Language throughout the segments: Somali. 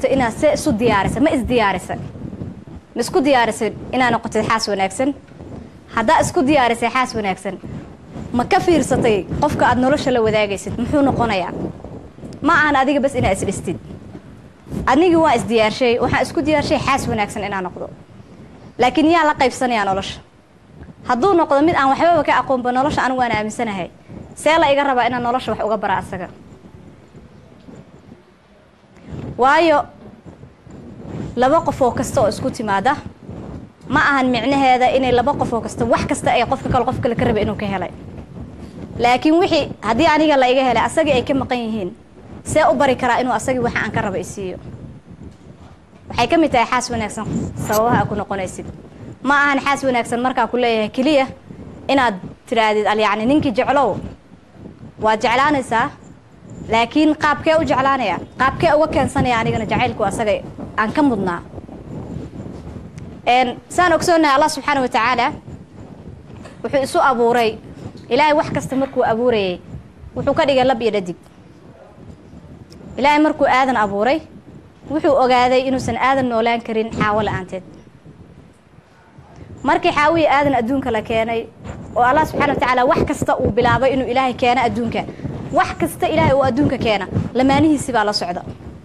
rabto inaad see isu diyaarisa ma isdiyaarisa ma isku diyaarisay inaad noqotid xaas wanaagsan haddaa isku diyaarisay xaas wanaagsan ma ka fiirsatay qofka aad nolosha la wadaagaysid muxuu noqonayaa ma ahan adiga bas inaad isdhistid anigii waa isdiyaarshay waxaan isku diyaarshay xaas wanaagsan inaan noqdo laakiin yaa la qaybsanayaa nolosha hadduu noqdo mid aan waxbaba ka aqoonba nolosha anigu waan aaminsanahay see la iga rabaa inaan nolosha wax uga bara asaga waayo laba qof oo kasta oo isku timaada ma ahan micnaheeda inay laba qof oo kasta wax kasta ay qofka kale qof kale ka raba inuu ka helay laakiin wixii haddii aniga la iga helay asagii ay ka maqan yihiin see u bari karaa inuu asagii waxa aan ka raba isiiyo waxay ka mid tahay xaas wanaagsan sababaha aa ku noqonaysid ma ahan xaas wanaagsan markaa ku leeyahay keliya inaad tidhaahdid al yacni ninkii jeclow waad jeclaanaysaa laakiin qaabkee u jeclaanaya qaabkee uga keensanaya anigana jacaylku asaga aan ka mudnaa saan ogsoonahay allah subxaana wa tacaala wuxuu isu abuuray ilaahay wax kasta markuu abuurayay wuxuu ka dhigay lab iyo dhadig ilaahay markuu aadan abuuray wuxuu ogaaday inuusan aadan noolaan karin xaawo la-aanteed markii xaawiyi aadan adduunka la keenay oo allah subxana wa tacaala wax kasta uu bilaabay inuu ilaahay keeno adduunka wax kasta ilaahay uu adduunka keena lamaanihiisi baa la socda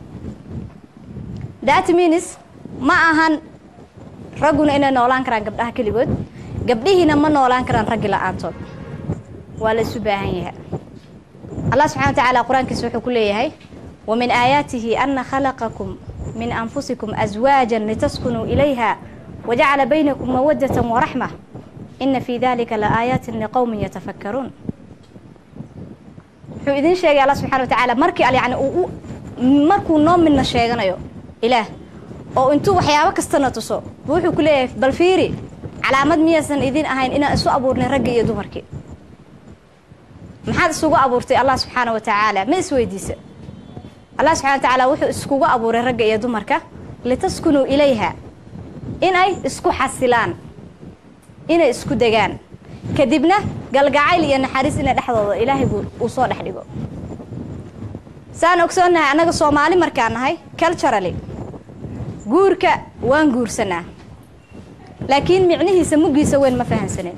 that means ma ahan ragguna inay noolaan karaan gabdhaha keligood gabdhihiina ma noolaan karaan raggi la-aantood waa la isu baahan yahay allah subxana wa tacaala qur-aankiisa wuxuu ku leeyahay wa min aayaatihi ana khalaqakum min anfusikum aswaajan litaskunuu ilayha wajacala baynakum mawadatan waraxma ina fii dalika la aayaatin liqowmin yatafakkaruun wuxuu idin sheegay allah subxana wa tacaala markii yani uu markuu noo midna sheeganayo ilaah oo intuu waxyaabo kastana tuso wuxuu ku leeyahay bal fiiri calaamad miyaysan idin ahayn inaan isu abuurnay raggi iyo dumarkii maxaad isugu abuurtay allah subxaana wa tacaala ma isweydiisa allah subxana wa tacaala wuxuu iskugu abuuray ragga iyo dumarka litaskunuu ilayha inay isku xasilaan inay isku degaan kadibna galgacayl iyo naxariis inay dhexdooda ilaahay buu uu soo dhex dhigo saan ogsoonnahay annaga soomaali markaan nahay culturally guurka waan guursanaa laakiin micnihiisa muggiisa weyn ma fahansanin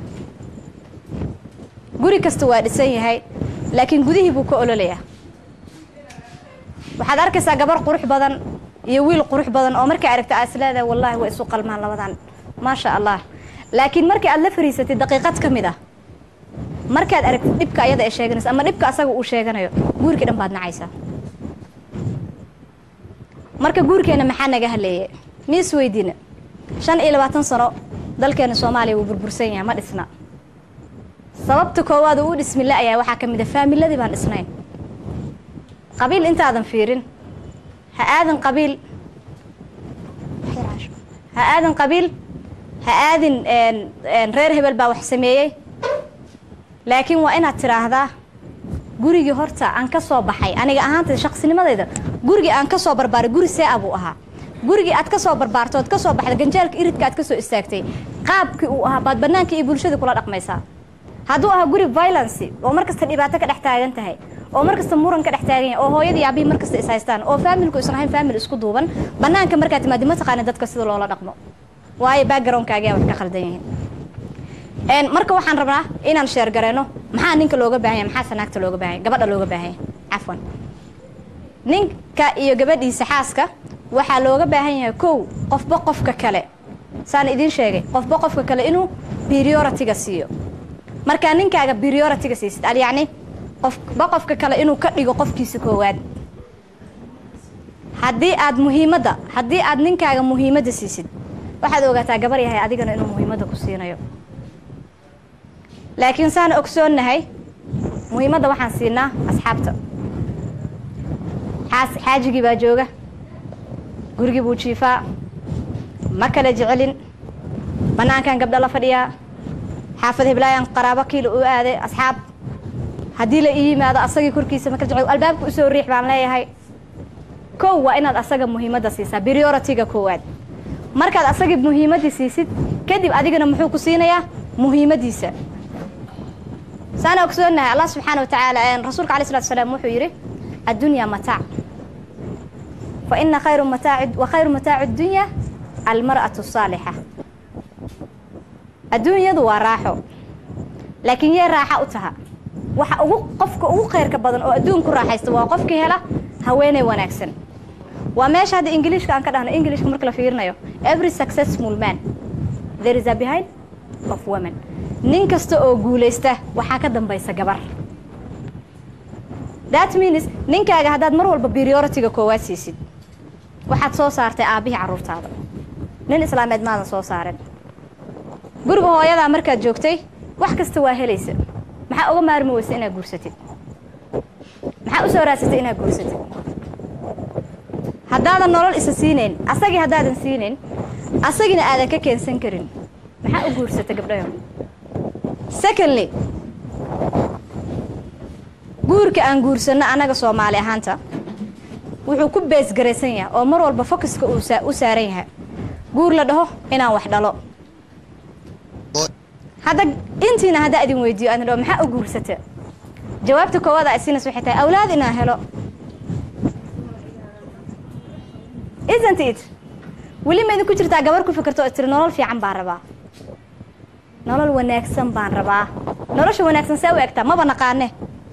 guri kasta waa dhisan yahay laakiin gudihii buu ka ololayaa waxaad arkaysaa gabar qurux badan iyo wiil qurux badan oo markaa aragta aad isleedahay wallaahi way isu qalmaan labadan maasha allah laakiin markii aad la fariisatid daqiiqad ka mid ah markaad aragtid dhibka ayada ay sheeganayso ama dhibka asaga uu sheeganayo guurkii dhan baad nacaysaa marka guurkeena maxaa naga haleeyay mi isweydiina shan iyo labaatan sano dalkeena soomaaliya wuu burbursan yahay ma dhisna sababta koowaad uu u dhismi la-yahay waxaa ka mid a faamiladii baan dhisnayn qabiil intaadan fiirin ha aadan qabiil ha aadan qabiil ha aadin reer hebel baa wax sameeyey laakiin waa inaad tidhaahdaa gurigii horta aan ka soo baxay aniga ahaanta shaqsinimadayda gurigii aan ka soo barbaaray guri see a buu ahaa gurigii aad ka soo barbaarto ood ka soo baxda ganjaalka iridka aad ka soo istaagtay qaabkii uu ahaa baad bannaankii iyo bulshadii kula dhaqmaysaa hadduu ahaa guri violency oo mar kasta dhibaato ka dhex taagan tahay oo mar kasta muran ka dhex taagan yahay oo hooyadii aabihii mar kasta is haystaan oo faamilku isan ahayn faamil isku duuban bannaanka markaad timaadi ma taqaana dadka sida loola dhaqmo waayo backgroundkaagiyaa wax ka khaldan yihiin marka waxaan rabnaa inaan sheergareyno maxaa ninka looga baahanya maxaase naagta looga baahanya gabadha looga baahanya cafwan ninka iyo gabadhiisa xaaska waxaa looga baahan yahay kow qofba qofka kale saan idiin sheegay qofba qofka kale inuu prioritiga siiyo markaa ninkaaga prioritiga siisid al yacni qofba qofka kale inuu ka dhigo qofkiisa koowaad haddii aad muhiimadda haddii aad ninkaaga muhiimadda siisid waxaad ogaataa gabar yahay adigana inuu muhiimadda ku siinayo laakiin saan ogsoonnahay muhiimadda waxaan siinaa asxaabta xaas xaajigii baa jooga gurigii buu jiifaa ma kala jecelin bannaankan gabdho la fadhiyaa xaafad heblaayaan qaraabo kiila u aaday asxaab haddii la ii yimaado asagii korkiisa ma kala jecel albaabka usoo riix baan leeyahay kow waa inaad asaga muhiimadda siisaa prioritiga koowaad markaad asagii muhiimaddii siisid kadib adigana muxuu ku siinayaa muhiimaddiisa saana ogsoonahay allah subxaana wa tacaala rasuulka alai slatu salaam wuxuu yidhi addunyaa mataac fa ina khayru mataaci wa khayru mataaci dunya almar'atu saalixa adduunyadu waa raaxo laakiin yee raaxa u taha waxa ugu qofka ugu khayrka badan oo adduun ku raaxaysta waa qofkii hela haweeney wanaagsan waa meesha hadda ingiliishka aan ka dhahno ingiliishka marka la fiirinayo every successful man there is a behind of women nin kasta oo guulaysta waxaa ka dambaysa gabar that means ninkaaga haddaad mar walba priority-ga koowaad siisid waxaad soo saartay aabbihii carruurtaada nin islaameed maadan soo saaren guriga hooyadaa markaad joogtay wax kasta waa helaysa maxaa uga maarmi weysa inaad guursatid maxaa u soo raadsatay inaad guursatid haddaadan nolol isa siinayn asagii haddaadan siinayn asagina aadan ka keensan karin maxaa u guursata gabdhayo secondly guurka aan guursanno annaga soomaali ahaanta wuxuu ku beesgaraysan yahay oo mar walba focuska uu u saaran yahay guur la dhaho inaan wax dhalo hadda intiina haddaa idin weydiiyo aan dhaho maxaa u guursata jawaabta koowaad a isinas waxay tahay awlaad inaan helo isn't it weli ma idinku jirtaa gabar ku fikirto oo tiri nolol fiican baan rabaa nolol wanaagsan baan rabaa nolosha wanaagsan see u egtaa maba naqaane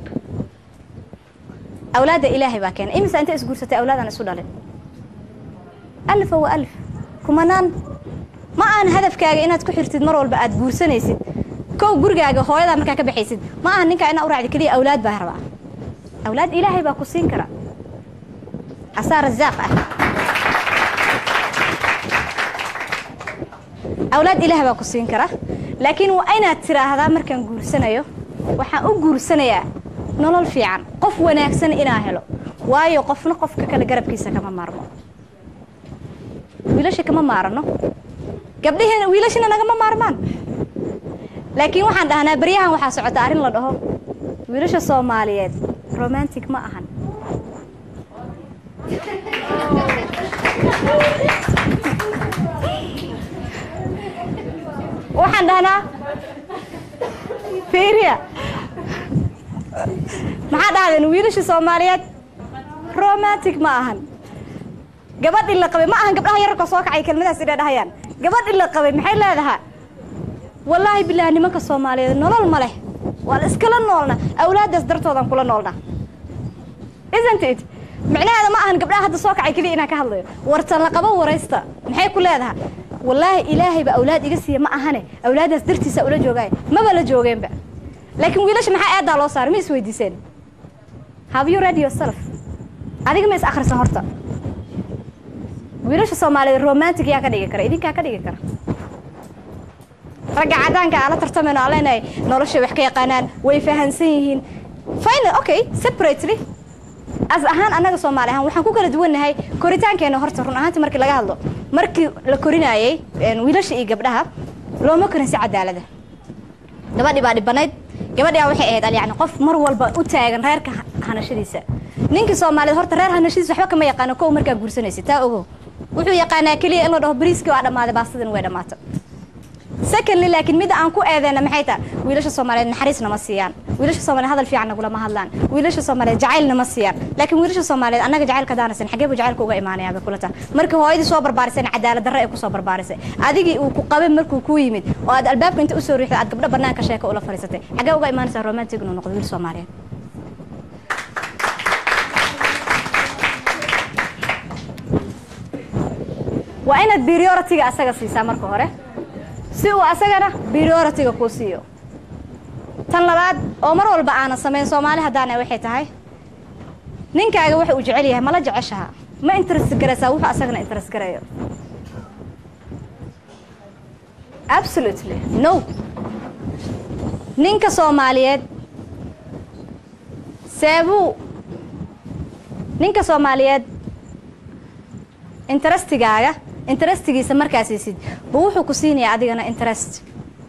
awlaadda ilaahay baa keenay imisa inta isguursatay awlaadaan isu dhalin alfa wa alf kumanaan ma aan hadafkaaga inaad ku xirtid mar walba aad guursanaysid kow gurigaaga hooyadaa markaa ka baxaysid ma aha ninkaa inaa u raacdi keliya awlaad baa rabaa awlaad ilaahay baa ku siin kara asaa rasaaq ah awlaad ilaah baa ku siin kara laakiin waa inaad tiraahdaa markaan guursanayo waxaan u guursanayaa nolol fiican qof wanaagsan inaa helo waayo qofna qofka kale garabkiisa kama maarmo wiilasha kama maarano gabdhihiina wiilashina nagama maarmaan laakiin waxaan dhahnaa baryahan waxaa socota arrin la dhaho wiilasha soomaaliyeed romantic ma ahan waxaan dhahnaa fiiriya maxaa dhahdeen wiilasha soomaaliyeed romantic ma ahan gabadhi la qabay ma ahan gabdhaha yararka soo kacay kelmadaas inay dhahayaan gabadhi la qabay maxay leedahaa wallaahi bilaahi nimanka soomaaliyeed nolol ma leh waa la iskala noolna awlaaddaas dartoodaan kula noolna isn't it micnaheeda ma ahan gabdhaha hadda soo kacay keliya inaan ka hadlayo wartan la qabo waraysta maxay ku leedaha wallaahi ilaahayba awlaad iga siiya ma ahane awlaaddaas dartiisa ula joogaayo maba la joogeenba laakiin wiilasha maxaa eedaa loo saaray ma isweydiiseen have you read yourself adiga ma is akhrisan horta wiilasha soomaaliyeed romantic yaa ka dhigi kara idinkaa ka dhigi kara ragga cadaanka aan la tartamayno aan leenahay noloshay wax ka yaqaanaan way fahansan yihiin final okay separately as ahaan annaga soomaali ahaan waxaan ku kala duwannahay koritaankeenna horta run ahaantii markii laga hadlo markii la korinaayey wiilasha iyo gabdhaha looma korin si cadaalada gabadhii baa dhibanayd gabadhi a waxay ahayd alyacni qof mar walba u taagan reerka hanashadiisa ninkii soomaaliyeed horta reer hanashadiisa waxba kama yaqaano kow markaa guursanaysa taa ogow wuxuu yaqaanaa keliya in la dhaho bariiskii waa dhammaaday baastadan way dhammaato secondly laakiin midda aan ku eedeyna maxay tahay wiilasha soomaaliyeed naxariis nama siiyaan wiilasha soomaaliyeed hadal fiican nagulama hadlaan wiilasha soomaaliyeed jacayl nama siiyaan laakiin wiilasha soomaaliyeed annaga jacaylka daanasan xagee buu jacaylka uga imaanayaa bay kula tahay markii hooyadii soo barbaarisayna cadaalad darre ay kusoo barbaarisay adigii uu ku qabay markuu kuu yimid oo aad albaabka inta usoo riixday aad gabdho banaanka sheeka ula fadhiisatay xagee uga imaanaysaa romantic inuu noqdo wiil soomaaliyeed waa inaad priority-ga asaga siisaa marka hore si uu asagana priority-ga kuu siiyo tan labaad oo mar walba aanan samayn soomaali haddaana waxay tahay ninkaaga waxa uu jecel yahay mala jeceshaha ma interest garaysaa wuxuu asagana interest garayo absolutely no ninka soomaaliyeed seebuu ninka soomaaliyeed interestigaaga interestigiisa markaa siisid bu wuxuu ku siinayaa adigana interest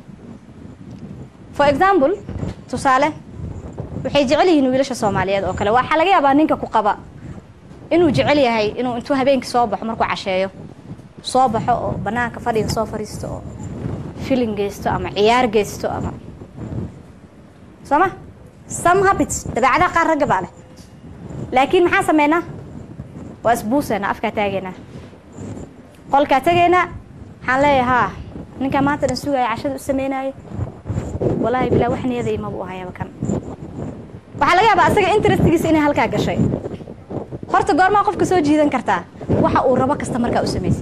for example tusaale waxay jecel yihiin wiilasha soomaaliyeed oo kale waxaa laga yaabaa ninka ku qaba inuu jecel yahay inuu intuu habeenkii soo baxo markuu casheeyo soo baxo oo banaanka fadhiga soo fadhiisto oo filin geysto ama ciyaar geysto ama soo ma some habits dabeecadaha qaar ragga baa leh laakiin maxaa sameynaa waa isbuuseena afkaa taageynaa qolkaa tegaynaa waxaan leeyahay haa ninkaa maanta dhan sugaya cashada u sameynaayo walaahi bilaa wax niyada imabu ahayaba kan waxaa laga yaabaa asaga interestgiisa inay halkaa gashay horta goormaa qofka soo jiidan kartaa waxa uu rabo kasta markaa u samaysa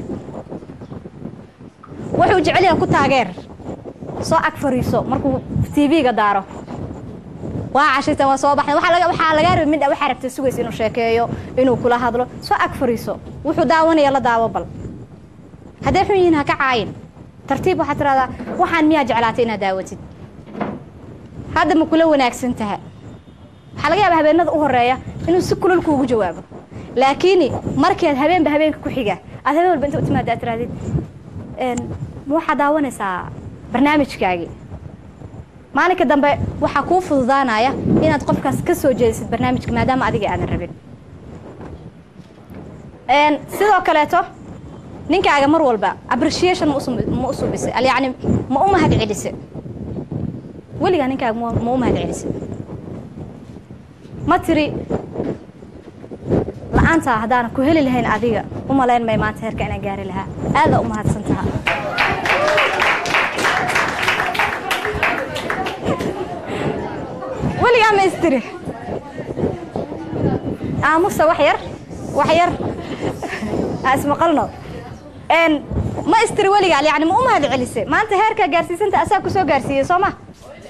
wuxuu jecel yahay ku taageer soo ag fariiso markuu tv-ga daaro waa cashirtan waa soo baxday waxaa laga waxaa lagaa rabay midha waxaa rabtay sugaysa inuu sheekeeyo inuu kula hadlo soo ag fariiso wuxuu daawanaya la daawo bal hadday xun yihiin ha ka caayin tartiib waxaad tiraahdaa waxaan miyaa jeclaatay inaad daawatid hadda ma kula wanaagsan taha waxaa laga yaabaa habeenada u horeeya inuu si kulal kuugu jawaabo laakiin markeed habeenba habeenka ku xiga aad habeen walba inta u timaada aad tirahdid ma waxaad daawanaysaa barnaamijkaagii maalinka dambe waxaa kuu fududaanaya inaad qofkaas ka soo jeedisid barnaamijka maadaama adiga aadan rabin sidoo kaleeto ninkaaga mar walba appreciation ma u subisay yacni ma u mahad celise weligaa ninkaaga ma u mahad celise ma tiri la-aantaa haddaana ku heli lahayn adiga u malayn may maanta heerka inaan gaari lahaa aadaa u mahadsan taha weligaa ma istiri aamusa wax yar wax yar ismaqalno ma istiri weligaa yani ma u mahad celise maanta heerkaa gaarsiisanta asaa ku soo gaarsiiyey soo ma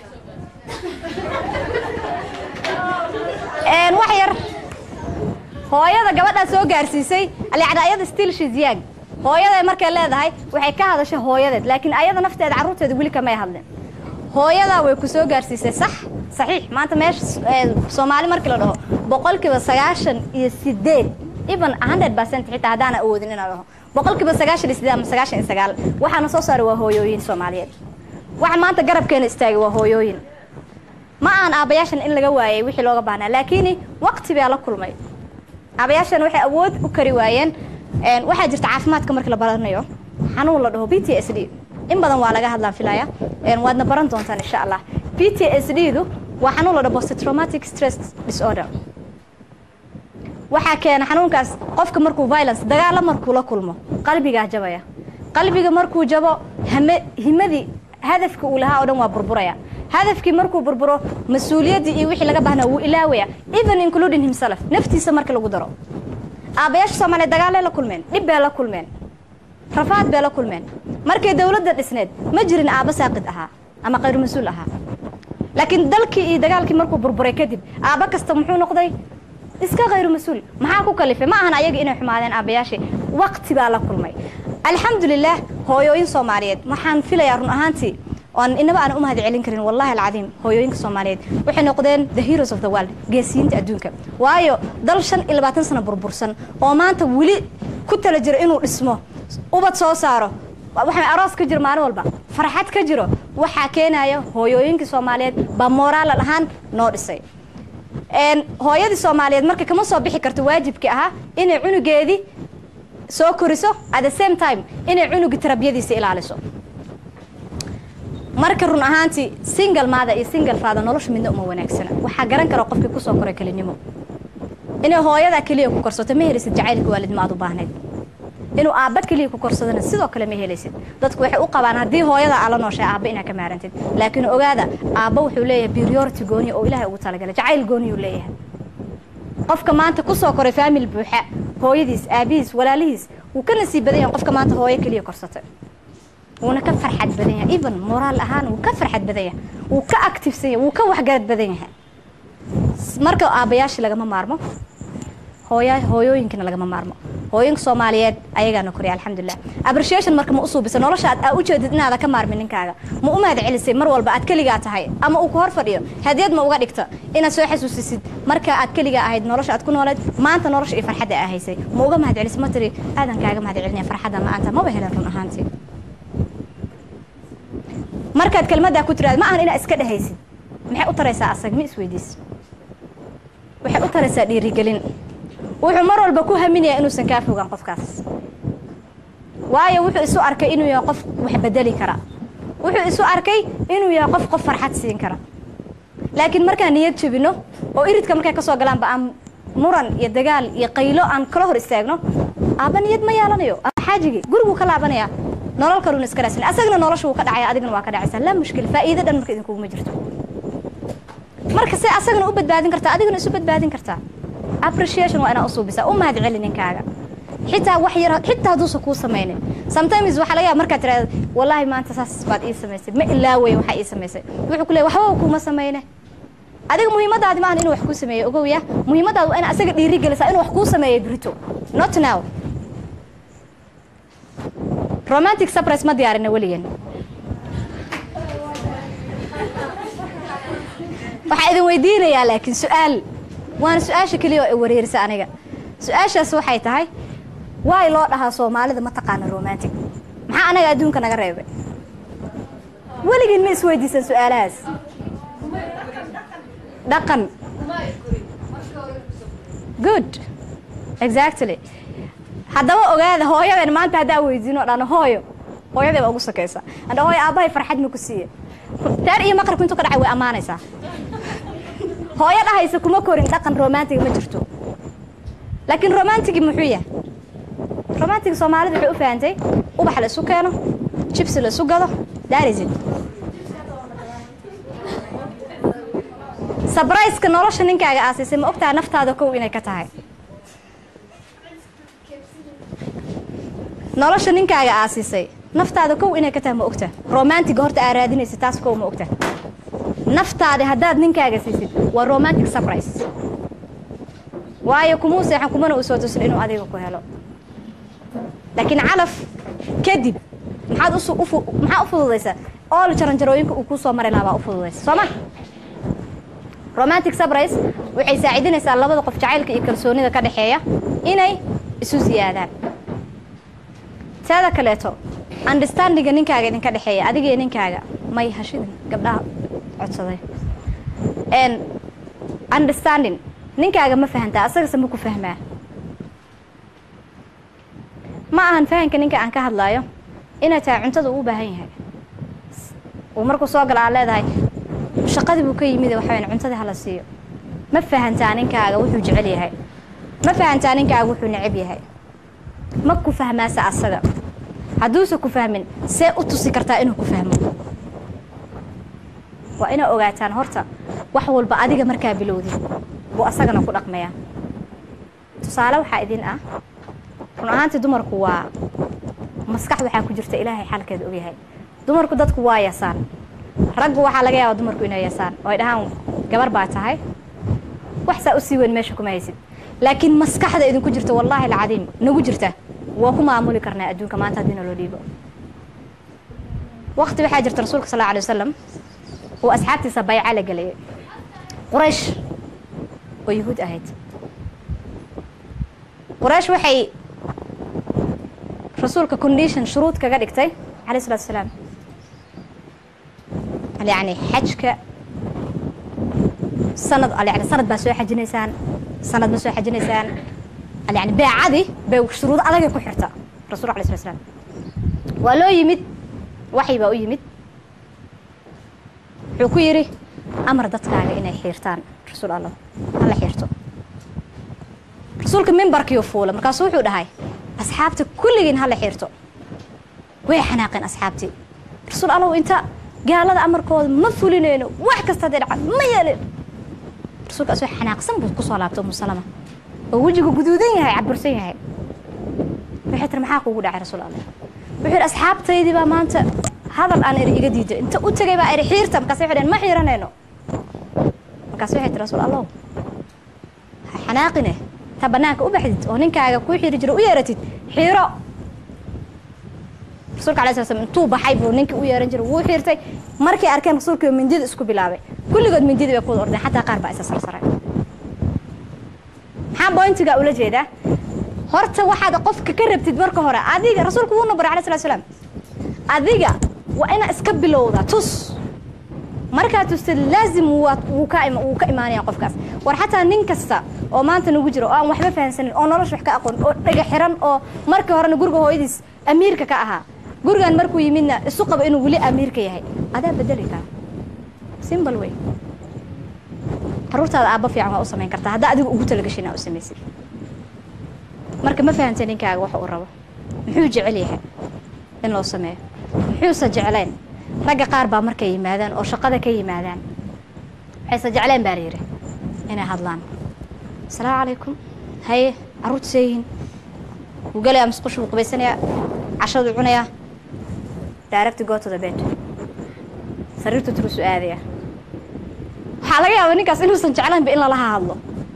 wax yar hooyada gabadhaa soo gaarsiisay yani ayada still she's young hooyaday markay leedahay waxay ka hadashay hooyadeed laakiin ayada nafteeda carruurteeda weli kamay hadlin hooyadaa way ku soo gaarsiisay sax saxiix maanta meesha soomaali markii la dhaho boqolkiiba sagaashan iyo sideed even hundred percent xitaa haddaana awoodin inaan dhaho boqolkiiba sagaashan iyo sideed ama sagaashan iyo sagaal waxaana soo saaray waa hooyooyin soomaaliyeed waxa maanta garabkeena istaagay waa hooyooyin ma aan aabayaashan in laga waayay wixii looga baahnaa laakiin waqti baa la kulmay aabayaashan waxay awood u kari waayeen waxaa jirta caafimaadka markii la baranayo xanuun la dhaho b t s d in badan waa laga hadlaan filaya waadna baran doontaan insha allah b t s d du waa xanuun la dhaho posttraumatic stress disorder waxaa keena xanuunkaas qofka markuu violence dagaalo markuu la kulmo qalbigaa jabaya qalbiga markuu jabo hame himadii hadafka uu lahaa oo dhan waa burburaya hadafkii markuu burburo mas-uuliyaddii iyo wixii laga baahnaa wuu ilaawaya even including himself naftiisa marka lagu daro aabbayaasha soomaaliya dagaalay la kulmeen dhib bay la kulmeen rafaad bay la kulmeen markay dowladda dhisneed ma jirin aabba saaqid ahaa ama khayr mas-uul ahaa laakiin dalkii iyo dagaalkii markuu burburay kadib aabba kasta muxuu noqday iska khayru mas-uul maxaa ku kalifay ma ahan ayaga inay xumaadeen aabbayaashii waqti baa la kulmay alxamdulilaah hooyooyin soomaaliyeed waxaan filayaa run ahaantii oan inaba aan u mahad celin karin wallahi alcadiim hooyooyinka soomaaliyeed waxay noqdeen the heroes of the world geesiyiinta adduunka waayo dal shan iyo labaatan sano burbursan oo maanta weli ku tala jiro inuu dhismo ubad soo saaro waxaa aroos ka jiro maalin walba farxad ka jiro waxaa keenaya hooyooyinkii soomaaliyeed baa moraal ahaan noo dhisay hooyadii soomaaliyeed marka kama soo bixi karto waajibkii ahaa inay cunugeedii soo koriso at the same time inay cunugii tarbiyadiisa ilaaliso marka run ahaantii single maada iyo single faada nolosha midna uma wanaagsana waxaa garan kara qofkii kusoo koray kelinimo inay hooyadaa keliya ku korsato ma helisid jacaylka waalidnimo aad u baahnayd inuu aabba keliya ku korsadana sidoo kale ma helaysid dadku waxay u qabaan haddii hooyada aa la nooshay aabba inaa ka maarantid laakiin ogaada aabba wuxuu leeyahay priority gooniya oo ilaahay ugu talagalay jacayl gooniyuu leeyahay qofka maanta kusoo koray faamil buuxa hooyadiis aabihiis walaalihiis wuu ka nasiib badan yahay qofka maanta hooyo keliya korsatay wuuna ka farxad badan yahay even moraal ahaan wuu ka farxad badan yahay wuu ka activesan yahay wuu ka waxgarad badan yahay marka aabbayaashii lagama maarmo hooya hooyooyinkana lagama maarmo hooyinka soomaaliyeed ayagaana koriya alxamdulilah appreciation marka ma usuubisa nolosha aad aa ujeedid inaada ka maarmin ninkaaga ma u mahad celisay mar walba aad keligaa tahay ama uu ku hor fadhiyo hadiyad ma uga dhigta inaad soo xasuusisid marka aad keligaa ahayd nolosha aad ku nooleed maanta nolosha iyo farxadda aa haysay ma uga mahad celisay ma tiri aadan kaaga mahad celinaya farxaddan la-aanta maba helan run ahaantii markaad kelmaddaa ku tiraad ma ahan inaad iska dhehaysid maxay u taraysaa asag ma isweydiis waxay u taraysaa dhiirigelin wuxuu mar walba ku haminayaa inuusan kaa fogaan qofkaas waayo wuxuu isu arkay inuu yahay qof wax bedeli kara wuxuu isu arkay inuu yahay qof qof farxad siin kara laakiin markaan niyad jebino oo iridka markay ka soo galaanba aan muran iyo dagaal iyo qaylo aan kala hor istaagno aabba niyad ma yeelanayo ama xaajigii guriguu ka laabanaya nolol kaluuna iska raadsan asagana nolosha wuu ka dhacaya adigana waa ka dhacaysaa laa mushkil faa'iido dhan marka idinkuguma jirto marka se asagana u badbaadin kartaa adigana isu badbaadin kartaa appreciation waa inaa u suubisaa u mahad celi ninkaaga xitaa wax yar xitaa hadduusan kuu samaynin sometimes waxaa laga yaaba markaad tirahda wallaahi maanta saas baad ii samaysay ma ilaawey waxaa ii samaysay wuxuu ku leey waxbaba kuuma samayne adiga muhiimadaadi maahan inuu wax kuu sameeyo ogowya muhiimadaadu waa ina asaga dhiiri gelisaa inuu wax kuu sameeyo brito not now romantic surprise ma diyaarina weligan waxaa idin weydiinayaa laakiin su-aal waana su-aasha keliya oo i wareerisa aniga su-aashaas waxay tahay waay loo dhahaa soomaalida ma taqaana romantic maxaa anaga adduunka naga reebay weligiin ma isweydiisan su-aalahaas dhaqan good exactly haddaba ogaada hooyadeen maanta haddaa weydiino dhano hooyo hooyadee baa ugu sakaysa andha hooyo aabbahay farxad ma ku siiye taar iyo maqribku intuu ka dhacay way ammaanaysaa hooyo dhahaysa kuma korin dhaqan romantiga ma jirto laakiin romantigi muxuu yahay romantiga soomaalida waxay u fahantay ubax la isu keeno jibsi la isu gado daarisid sabrayska nolosha ninkaaga aasiisay ma ogtaha naftaada kow inay ka tahay nolosha ninkaaga aasiisay naftaada kow inay ka tahay ma ogta romantiga horta aa raadinaysa taas kow ma ogta naftaada haddaad ninkaaga siisid waa romantic surprise waayo kumuu seexan kumana uu soo tusin inuu adiga ku helo laakiin calaf kadib maxaad usu ufu maxaa u fududaysaa ool jaranjarooyinka uu kuu soo mari lahaa baa u fududaysa soo ma romantic surprise waxay saacidinaysaa labada qof jacaylka iyo kalsoonida ka dhexeeya inay isu siyaadaan teeda kaleeto understandinga ninkaaga idinka dhexeeya adiga iyo ninkaaga may hashidin gabdhaha codsaday n understanding ninkaaga ma fahantaa asagase ma ku fahmaa ma ahan fahanka ninka aan ka hadlaayo inay tahay cuntada uu u baahan yahay uu markuu soo gala aad leedahay shaqadii buu ka yimid waxaweyn cuntadii hala siiyo ma fahantaa ninkaaga wuxuu jecel yahay ma fahantaa ninkaaga wuxuu necab yahay ma ku fahmaase asaga hadduusa ku fahmin see u tusi kartaa inuu ku fahmo waa inaa ogaataan horta wax walba adiga markaa bilowdid buu asagana ku dhaqmayaa tusaale waxaa idin ah run ahaantii dumarku waa maskax waxaa ku jirta ilaahay xalkeeda ogyahay dumarku dadku waa yasaan raggu waxaa laga yaaba dumarku inay yasaan oo ay dhahaan gabar baa tahay wax saa u sii weyn meesha kuma haysid laakiin maskaxda idinku jirta wallaahi alcadiim nagu jirta waa ku maamuli karnaa adduunka maanta haddii naloo dhiibo wakti waxaa jirta rasuulka sal alay wasalam uu asxaabtiisa bayca la gelayay quraysh oo yuhuud ahayd quraysh waxay rasuulka condition shuruud kaga dhigtay alayh salatu asalaam yani xajka sanad yani sanad baa soo xajinaysaan sanad ma soo xajinaysaan yani beecadii bay shuruud adagay ku xirta rasulka alay slat slam waa loo yimid waxyi baa u yimid wuxuu ku yidhi amar dadkaaga inay xiirtaan rasuul allah hala xiirto rasuulka mimbarkiiu fuula markaasu wuxuu dhahay asxaabta kulligiin hala xiirto way xanaaqeen asxaabtii rasuul allahu inta gaalada amarkooda ma fulinayno wax kasta hadday dhacaan ma yeelin rasuulka asoo xanaaqsan buu kusoo laabtay umu salama oo wejigu guduudan yahay cabursan yahay waxay tiri maxaa kuugu dhacay rasuul allah wuxuu yidhi asxaabtaydii baa maanta hadal aan eri iga diiday inta u tegay baa eri xiirta markaas waxay dhaheen ma xiiranayno markaas waxay tiri rasuul allahu ha xanaaqine ta banaanka u baxdid oo ninkaaga kuu xiiri jiro u yeeratid xiiro rasuulka alay sla slam intuu baxay buu ninkii u yeeran jiray wuu xiirtay markay arkeen rasuulkii mindida isku bilaabay kulligood mindidii bay ku wada ordeen xataa qaar baa isa sarsaray maxaa bointiga ula jeedaa horta waxaad qofka ka rabtid marka hore adiga rasuulku wuu nabaray alay slat slam adiga waa inaa iska bilowda tus markaa tustid laazim wuu ka imaanaya qofkaas war xataa nin kasta oo maanta nagu jiro oo aan waxba fahansanin oo nolosha wax ka aqoon oo dhega xiran oo markii horena guriga hooyadiis amiirka ka ahaa gurigan markuu yimidna isu qabo inuu weli amiirka yahay adaa bedeli kara simbal wey caruurtaada aabba fiican waa u samayn kartaa haddaa adiga ugu talagashay inaa u samaysid marka ma fahamta ninkaaga wax uu rabo muxuu jecel yahay in loo sameeyo muxuusa jeclayn ragga qaar baa markay yimaadaan oo shaqada ka yimaadaan waxayse jecleen baa layidhi inay hadlaan asalaamu calaykum haye carruurta seeyihiin wuu gelayaa musqushu wuu qubaysanayaa cashaduu cunayaa direct go to the bed sariirtu turusu aadaya waxaa laga yaabaa ninkaas inuusan jeclaynba in lalaha hadlo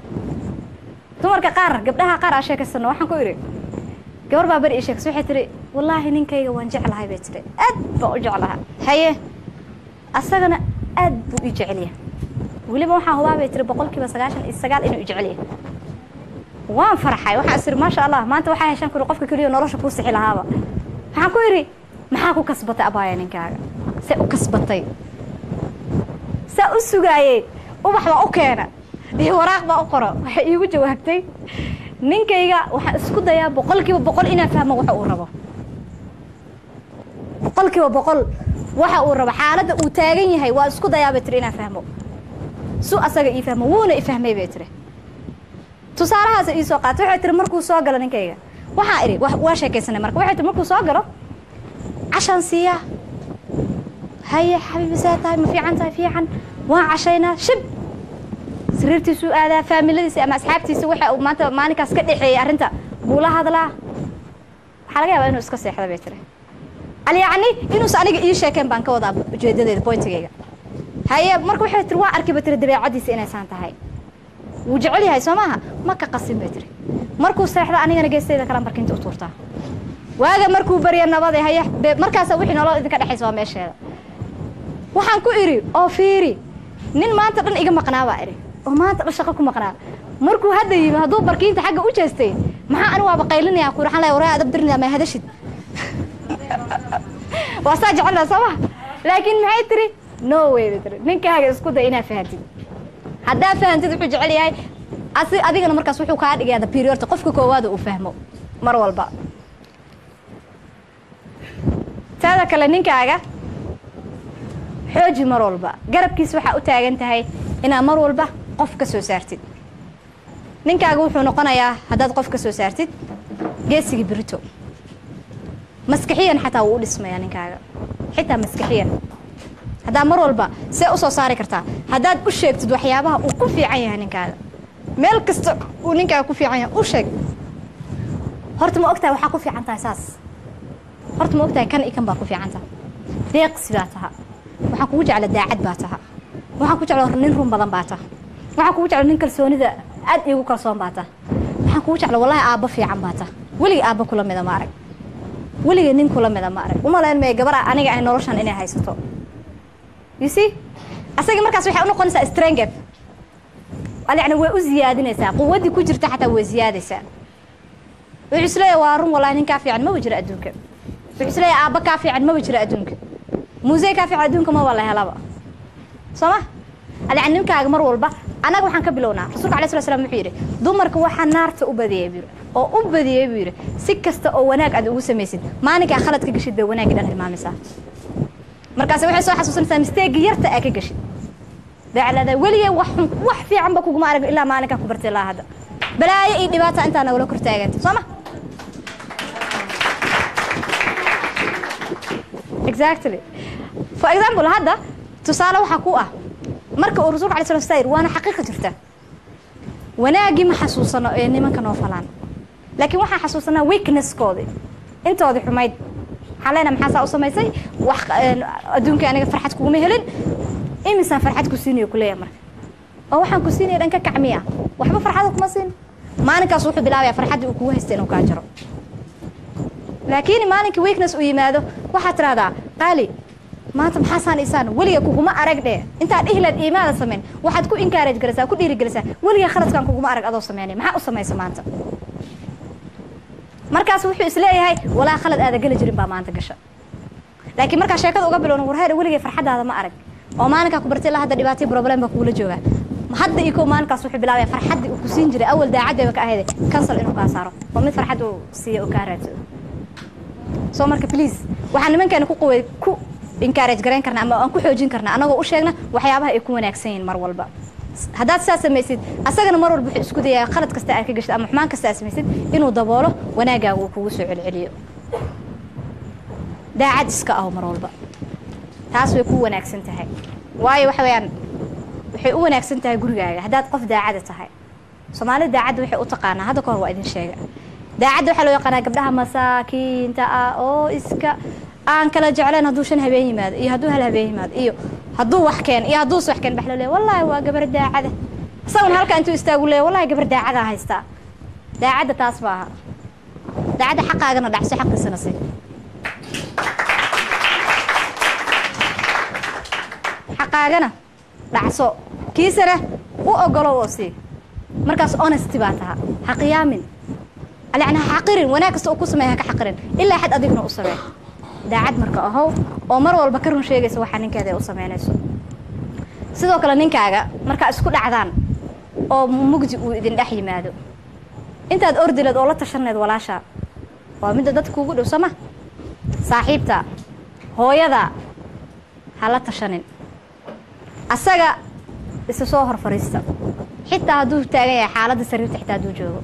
dumarka qaar gabdhaha qaar aa sheekaysano waxaan ku idhi gabar baa beri ii sheekaysa waxay tihi wallaahi ninkayga waan jeclahay bay tiri aad baan u jeclaha haye asagana aad buu ii jecelyahay weliba waxaan hubaa bay tiri boqolkiiba sagaashan iyo sagaal inuu i jecelyahay waan farxay waxaan is iri maasha allah maanta waxaa heshaan kuri qofka keliya nolosha kuu sixi lahaaba waxaan ku idhi maxaa ku kasbatay abaaya ninkaaga see u kasbatay saa u sugaayey ubax baa u keena iyo waraaq baa u qoro waxay iigu jawaabtay ninkayga waxaan isku dayaa boqolkiiba boqol inaan fahmo waxa uu rabo boqolkiiba boqol waxa uu rabo xaaladda uu taagan yahay waa isku dayaa bay tiri inaan fahmo su asaga ii fahmo wuuna i fahmay bay tiri tusaalahaasa ii soo qaatay waxay tiri markuu soo galo ninkayga waxaa idhi waa sheekaysanay marka waxay tiri markuu soo galo cashaan siiyaa haye xabiibi saa tahay ma fiican tahay fiican waan cashaynaa shib sariirtiisuu aadaa faamiladiisa ama asxaabtiisa waxa uu maanta maalinkaas ka dhexeeyey arrinta buu la hadlaa waxaa laga yaabaa inuu iska seexda bay tiri alyacni inuusa aniga ii sheekeen baan ka wadaa ujeedadeeda bointigayga haye marka waxay tiri waa arkiba tiri dabeecadiisa inaysaan tahay wuu jecel yahay soo maaha ma ka qasin bay tiri markuu seexda anigana geesteyda kala markinta u tuurtaa waaga markuu barya nabade haye markaasa wixii nolol idinka dhexaysa waa meesheeda waxaan ku idhi oo fiiri nin maanta dhan iga maqnaa baa idhi oo maanta dhan shaqo ku maqnaa markuu hadda yimi hadduu barkiinta xagga u jeestay maxaa ani waaba qaylinaya ku waxaan leeyahay waraa adab dirnaya ma hadashid waa saa jecelna soo ma laakiin maxay tiri no way bay tiri ninkaaga isku day inaa fahantid haddaa fahantid wuxuu jecel yahay asi adigana markaas wuxuu kaa dhigayaa the periodta qofka koowaada uu fahmo mar walba taada kale ninkaaga xooji mar walba garabkiis waxaa u taagan tahay inaad mar walba qof ka soo saartid ninkaaga wuxuu noqonayaa haddaad qof ka soo saartid geesigii birito maskixiyan xataa wuu u dhismayaa ninkaaga xitaa maskixiyan haddaa mar walba see u soo saari kartaa haddaad u sheegtid waxyaabaha uu ku fiican yahay ninkaaga meel kasta uu ninkaaga ku fiican yahay u sheeg horta ma ogtahay waxaa ku fiican tahay saas horta ma ogtahay kan iyo kan baa ku fiican taha deeqsi baa taha waxaan kugu jecla daacad baa taha waxaan ku jecla nin run badan baa taha waxaan kugu jecla nin kalsoonida aad iigu kalsoon baa taha waxaan kugu jecla wallahi aabba fiican baa taha weligii aabba kula mida ma arag weligii nin kula mida ma arag umalayn maya gabar aniga ay noloshan inay haysato you see asaga markaas waxay u noqonaysaa strength yani way u ziyaadinaysaa quwaddii ku jirta xataa way ziyaadaysaa wuxuu isleeyahay waa run wallahi nin kaa fiican maba jiro adduunka wuxuu isleeyahay aabba kaa fiican maba jiro adduunka muusey kaa fiican adduunka maba la helaba soo ma yani ninkaaga mar walba annaga waxaan ka bilownaa rasulka alay sla slam wuxuu yidhi dumarka waxaa naarta u badiyey buu yidhi oo u badiyey buu yidhi si kasta oo wanaag aad ugu samaysid maalinkaa khalad ka geshid bay wanaagii dhan hilmaamaysaa markaas waxay soo xasuusanaysaa misteegi yarta aa ka geshid waxay leedahay weligee wax xun wax fiican ba kuguma arag ilaa maalinkaa ku bartay ilaa hadda balaayo iyo dhibaata intaa nagula kor taaganta soo ma exactly for example hadda tusaale waxaa ku ah marka uu rasulka alay slam sayr waana xaqiiqa jirta wanaaggii ma xasuusano ee nimanka noo falaan laakiin waxaan xasuusanaa weaknesskoodii intoodii xumayd waxaan leenahay maxaa saa u samaysay wax adduunkii aniga farxad kuguma helin imisaan farxad ku siinayo kuleeyahay marka oo waxaan ku siinaya dhanka kacmiya waxba farxada kuma siin maalinkaas wuxuu bilaabaya farxaddii uu kugu haysta inuu kaa jaro laakiin maalinkii weakness uu yimaado waxaad tiraahdaa qaali maanta maxaasaan isaan weliga kuguma arag dhe intaad dhihilaad iimaada samayn waxaad ku encourage garaysaa ku dhiirigelisaa weliga khaladkan kuguma arag adoo sameynay maxaa u samaysa maanta markaas wuxuu isleeyahay walaa khalad aada geli jirin baa maanta gasha laakiin markaa sheekada uga bilowna warheer weligay farxadaada ma arag oo maalinkaa ku bartay ilaa hadda dhibaatay problem baa kuula joogaa hadda iyo kow maalinkaas wuxuu bilaabaya farxaddii uu ku siin jiray awal daacaddeeba ka ahayde cancel inuu kaa saaro oo mid farxad uu siiya uu kaa raadsado soo marka please waxaan nimankeena ku quway ku encourage garayn karna ama aan ku xoojin karna anagoo u sheegna waxyaabaha ay ku wanaagsan yihiin mar walba haddaad sidaas samaysid asagana mar walba wuxuu isku dayaa khalad kasta aad ka gashid ama xumaan kasta aad samaysid inuu daboolo wanaaggaaga uu kugu soo celceliyo daacad iska aho mar walba taas way ku wanaagsan tahay waayo waxa weeyaan waxay u wanaagsan tahay gurigaaga haddaad qof daacada tahay soomaalida daacadda waxay u taqaanaa hadda kahor waa idin sheega daacadda waxaa loo yaqaanaa gabdhaha masaakiinta ah oo iska aan kala jeclayn hadduu shan habeen yimaado iyo hadduu hal habeen yimaado iyo hadduu wax keen iyo hadduus wax keen baxlo leeya wallaahi waa gabar daacada isaguna halkaa intuu istaagu leeya wallahi gabar daacadaa haystaa daacadda taas ma aha daacadda xaqaagana dhacso xaqiisana si xaqaagana dhacso kiisana u ogolow oo sii markaas honesty baa taha ha qiyaamin yani ha xaqirin wanaag kasta uu ku sameeya ha ka xaqirin ilaa xad adigna u samee daacad marka ahow oo mar walba ka run sheegaysa waxaa ninkeeda ay u samaynayso sidoo kale ninkaaga markaa isku dhacdaan oo mugdi uu idin dhex yimaado intaad ordileed oo la tashaneed walaasha waa midda dadka kuugu dhow sooma saaxiibta hooyada ha la tashanin asaga isa soo hor fariista xitaa hadduu taagan yahay xaaladda sariirta xitaa hadduu joogo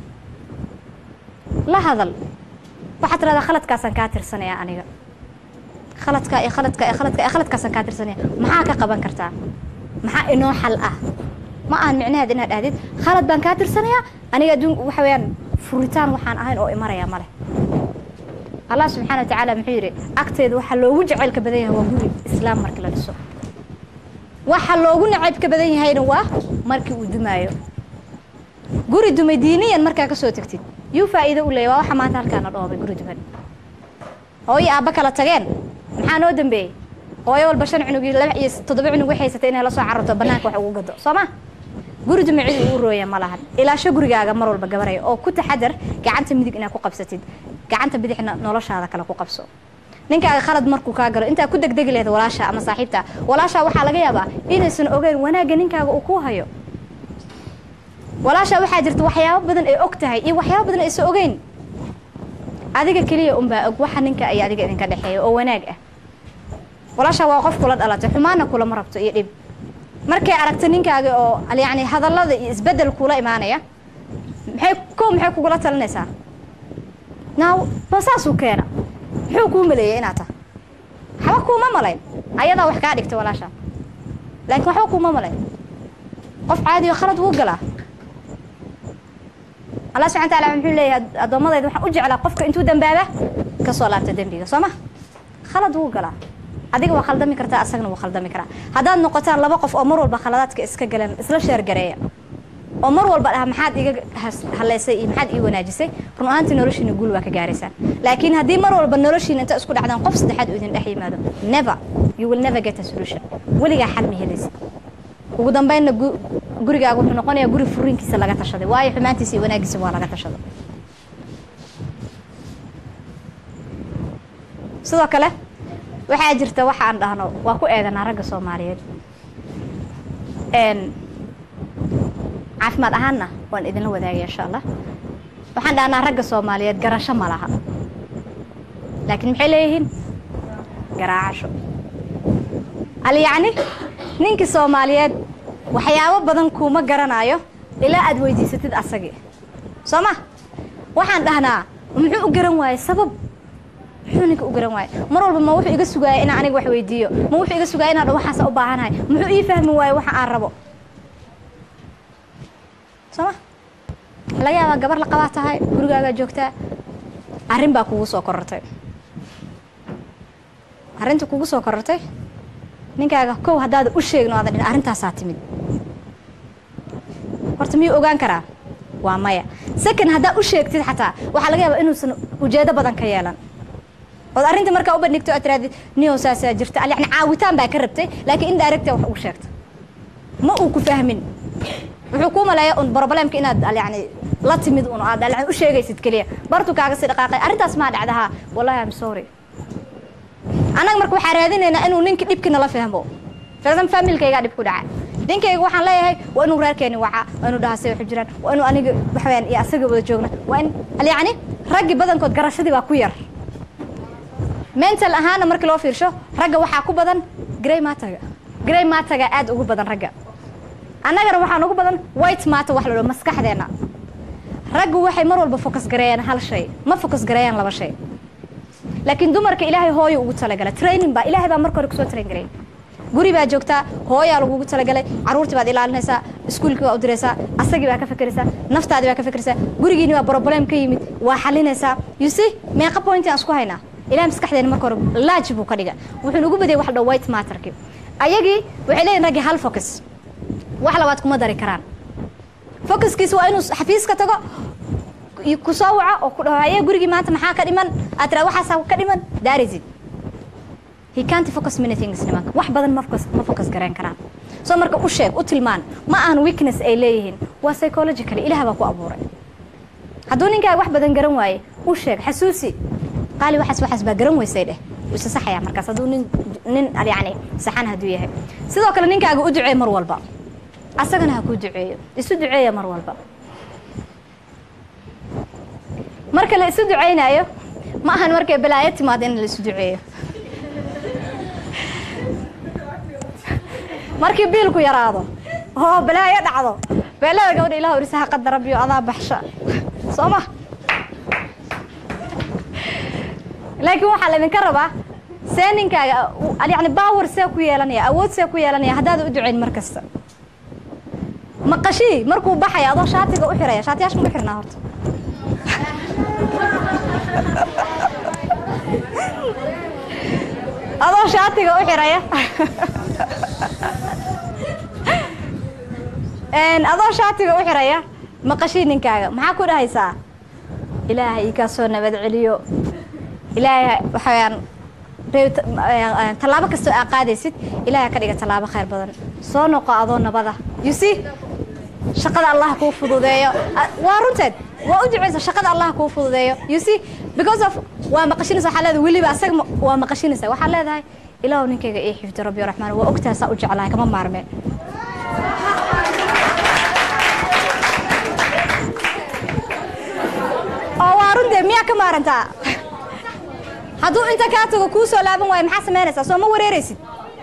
la hadal waxaad tiradaa khaladkaasaan kaa tirsanaya aniga khaladka iyo khaladka iyo khaladka iyo khaladkaasaan kaa tirsanaya maxaa ka qaban kartaa maxaa inoo xal ah ma ahan micnaheed inaad dhahdid khalad baan kaa tirsanayaa aniga adduun waxa weeyaan furitaan waxaan ahayn oo imaraya ma leh allah subxaana wa tacaala muxuu yidhi agteeda waxaa loogu jacaylka badan yahay waa guri islaam markii la dhiso waxa loogu nacaybka badan yahayna waa markii uu dumaayo guri dumay diiniyan markaa ka soo tegtid yuu faa'iido u leeya waa waxa maanta halkaana dhoobay guri duman hooyo aabba kala tageen maxaa noo dambeeyey hooyo walba shan cunugii laba iyo toddoba cunug waxay haysatay inay la soo cararto bannaanka wax ugu gado soo ma guri duma cid uu rooya ma lahan ilaasho gurigaaga mar walba gabaraya oo ku taxadar gacanta midig inaad ku qabsatid gacanta bidixna noloshaada kale ku qabso ninkaaga khalad markuu kaa galo intaa ku degdegi lahayd walaasha ama saaxiibta walaasha waxaa laga yaabaa inaysan ogeyn wanaagga ninkaaga uu ku hayo walaasha waxaa jirta waxyaabo badan ay og tahay iyo waxyaabo badan aysan ogeyn adiga keliya unbaa og waxa ninka iyo adiga idinka dhexeeya oo wanaag ah walaasha waa qof kula dhalatay xumaana kulama rabto iyo dhib markay aragto ninkaaga oo yacni hadallada iyo isbeddel kula imaanaya maxay kow maxay kugula talinaysaa naaw ma saasuu keena muxuu kuu maleeyay inaad tahay waxba kuuma malayn ayadaa wax kaa dhigta walaasha laakiin waxba kuuma malayn qof caadiyo khalad wuu galaa allah subxana wataala muxuu leeyahay addoommadayda waxaan u jeclaa qofka intuu dambaaba ka soo laabta dembiga soo ma khalad wuu galaa adiga waa khaldami kartaa asagna wuu khaldami karaa haddaad noqotaan laba qof oo mar walba khaladaadka iska galeen isla sheergareeya oo mar walba dhaha maxaad iga haleysay iyo maxaad ii wanaajisay run ahaantii noloshiina guul waa ka gaaraysaan laakiin haddii mar walba noloshiina inta isku dhacdaan qof saddexaad uu idin dhex yimaado never you will never get a solution weligaa xal ma helaysa ugu dambeynna gurigaaga wuxuu noqonayaa guri furiinkiisa laga tashaday waayo xumaantiisa iyo wanaagiisa waa laga tashaday sidoo kale waxaa jirta waxa aan dhahno waa ku eedanaa ragga soomaaliyeed caafimaad ahaanna waan idinla wadaagaya insha allah waxaan dhahnaa ragga soomaaliyeed garasho ma laha laakiin maxay leeyihiin garaacasho al yacni ninkii soomaaliyeed waxyaabo badan kuuma garanayo ilaa aad weydiisatid asagii soo ma waxaan dhahnaa muxuu u garan waayey sabab muxuu ninka u garan waayey mar walba ma wuxuu iga sugaaya inaan aniga wax weydiiyo ma wuxuu iga sugaaya inaan waxaasa u baahanahay muxuu ii fahmi waaye waxa aan rabo soo ma laga yaabaa gabar la qabaa tahay gurigaagaa joogtaa arrin baa kugu soo korortay arrinta kugu soo korortay ninkaaga kow haddaada u sheegin o aadan dhin arrintaasaa timid horta miyuu ogaan karaa waa maya second haddaad u sheegtid xataa waxaa laga yaabaa inuusan ujeedo badan ka yeelan ood arrinta markaa u bandhigto aad tirahdid niyow saasaa jirta al yacni caawitaan baa ka rabtay laakiin in directa wax ugu sheegto ma uu ku fahmin wuxuu kuu maleeya un problemka inaad al yacni la timid un aad al yacni u sheegaysid keliya bartu kaaga sii dhaqaaqay arrintaas maa dhacdahaa wallahi am sorry annaga marka waxaa raadinaynaa inuu ninka dhibki nala fahmo firdam familkaygaa dhib ku dhaca ninkayga waxaan leeyahay waa inuu reerkeeni wacaa waa inuu dhahaa say waxu jiraan waa inuu aniga waxaweyaan iyo asaga wada joogna waa in al yacni raggi badankood garashadii baa ku yar mental ahaana markii loo fiirsho ragga waxaa ku badan grey mataga grey mataga aad ugu badan ragga annagana waxaan ugu badan white matter wax la dhaho maskaxdeenna raggu waxay mar walba focus gareeyaan hal shay ma focus gareeyaan laba shay laakiin dumarka ilaahay hooyo ugu talagalay training baa ilaahay baa marka hore kusoo train gareey guri baa joogtaa hooyaa lagugu talagalay caruurtii baad ilaalinaysaa iskuulkii baa u diraysaa asagii baa ka fekeraysaa naftaadii baa ka fekeraysaa gurigiini baa problem ka yimid waa xalinaysaa you see meeqa point aan isku haynaa ilahay maskaxdeena marka hore laaj buu ka dhiga wuxuu nagu badiyay wax la dhaho white matterki ayagii waxay leeyihin raggii hal focus wax labaad kuma dari karaan focuskiisa waa inuu xafiiska tago ku soo waco oo ku dhaho haye gurigii maanta maxaa ka dhiman aad tiraad waxaasaa ka dhiman daarisid he can't focus many things nimanka wax badan ma focus ma focus gareyn karaan soo marka u sheeg u tilmaan ma ahan weakness ay leeyihiin waa psychologically ilaah baa ku abuuray hadduu ninkaaga wax badan garan waaye u sheeg xasuusi qaali waxaas waxaas baa garan weysay dheh wuu isa saxayaa markaas hadduu nin nin yacni saxan hadduu yahay sidoo kale ninkaaga u duceey mar walba asagana ha kuu duceeyo isu duceeya mar walba marka la isu ducaynayo ma ahan markay balaayo timaado in la isu duceeyo markii biilku yaraado oo balaayo dhacdo beelada gabadha ilah orisaha qadar rabbiyo adaa baxsha soo ma laakiin waxaa laydinka rabaa see ninkaaga yani baawer see ku yeelanaya awood see ku yeelanaya haddaada u ducayn mar kasta maqashii markuu baxaya adoo shaatiga u xiraya shaatiyaasha ma xirnaa horta adoo shaatiga u xiraya adoo shaatiga u xiraya maqashii ninkaaga maxaa ku dhahaysaa ilaahay ii kaa soo nabad celiyo ilaahay waxaweyaan tallaabo kastoo aa qaadaysid ilaahay ka dhiga tallaabo khayr badan soo noqo adoo nabada you see shaqada allah kuu fududeeyo waa runteed waa u duceysa shaqada allah kuu fududeeyo you see because of waa maqashinaysa waxaa leedahay weliba asaga waa maqashinaysa waxaa leedahay ilaahu ninkayga ii xifdi rabbi raxmaan waa ogtahay saa u jeclahay kama maarmeen oo waa runtee miyaa ka maarantaa hadduu inta kaa tago kuu soo laaban waayo maxaa samaynaysaa soo ma wareeraysid